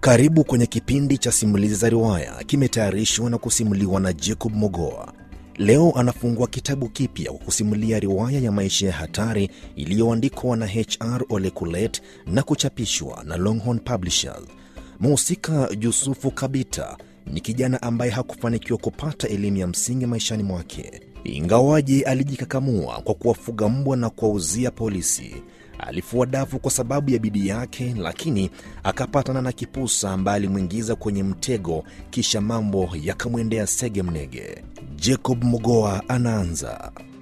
Karibu kwenye kipindi cha simulizi za riwaya, kimetayarishwa na kusimuliwa na Jacob Mogoa. Leo anafungua kitabu kipya kwa kusimulia riwaya ya maisha ya hatari iliyoandikwa na HR Ole Kulet na kuchapishwa na Longhorn Publishers. Mhusika Yusufu Kabita ni kijana ambaye hakufanikiwa kupata elimu ya msingi maishani mwake, ingawaje alijikakamua kwa kuwafuga mbwa na kuwauzia polisi. Alifua dafu kwa sababu ya bidii yake, lakini akapatana na kipusa ambaye alimwingiza kwenye mtego, kisha mambo yakamwendea sege mnege. Jacob Mogoa anaanza.